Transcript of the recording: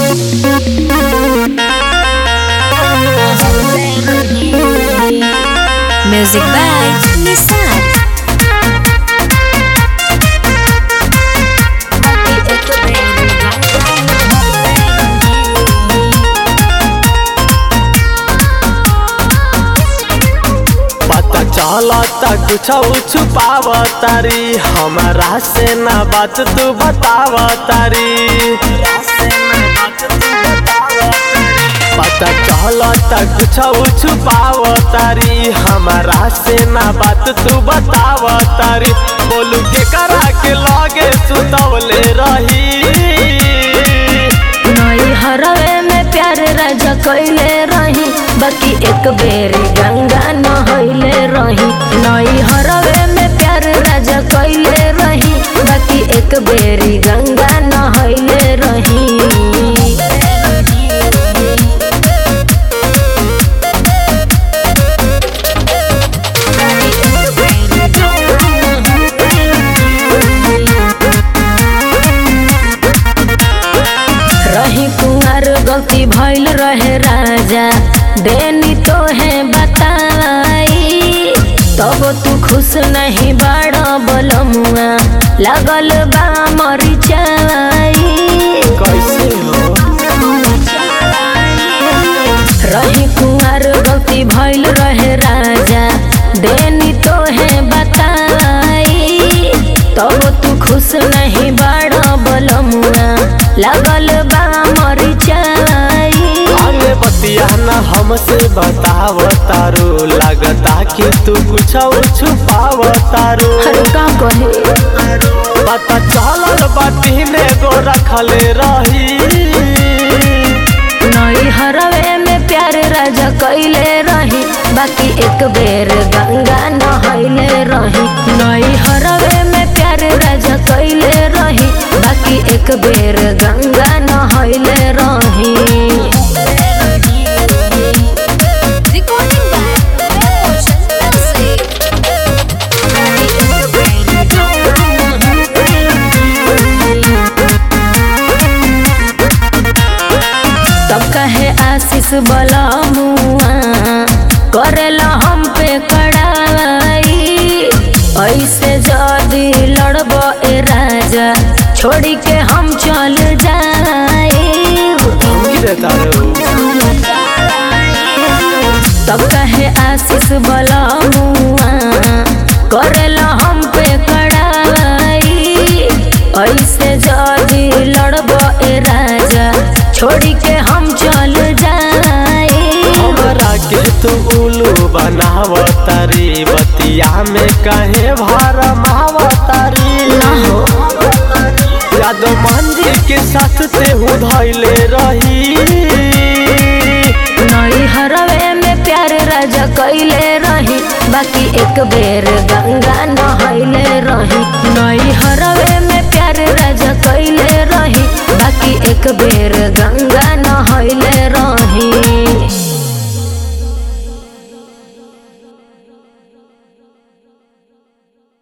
Music by Nissan. पता चलता कुछ छुपाव तारी हमारा से ना बात तू बताव तारी पता चलता कुछ छुपाव तारी हमारा से ना बात तू बताव तारी बोलू के करा के लगे सुतवले रही नई हरवे में प्यार राजा कैले रही बाकी एक बेर गंगा नहैले रही नई हरवे में प्यार राजा कैले रही बाकी एक बेर गंगा नहैले रही रही कुंवर गलती भइल रहे राजा देनी तो है बताई तब तू खुश नहीं बड़ बलमुआ लगल बा मरिचाई कैसे हो रही कुंवर गलती भइल रहे राजा देनी तो है बताई तब तू खुश नहीं बड़ बलमुआ लगल बा मरिचाई अरे बतिया न हमसे बताव तारो लगता कि तू कुछ छुपाव तारो हर का कहे पता चलल बाटी ने गो रखले रही नई हरवे में प्यार राजा कैले रही बाकी एक बेर गंगा नहैले रही नई हरवे में प्यार राजा कैले रही बाकी एक बेर गंगा नहैले रही Recording by Ocean Music. तब कहे आशीष बलमुआ करेला हम पे कड़ाई ऐसे जदी लड़ब ए राजा छोड़ी के हम चल जाए धमकी देता रो तब कहे आशीष बलमुआ करेला हम पे कड़ाई ऐसे जदी लड़ब ए राजा छोड़ी के हम चल जाए हमरा के तू उल्लू बनाव तारी बतिया में कहे भार माव तारी यादव मंदिर के साथ ते हूँ धैले रही नई हरवे में प्यार राजा कैले रही बाकी एक बेर गंगा नहैले रही नई हर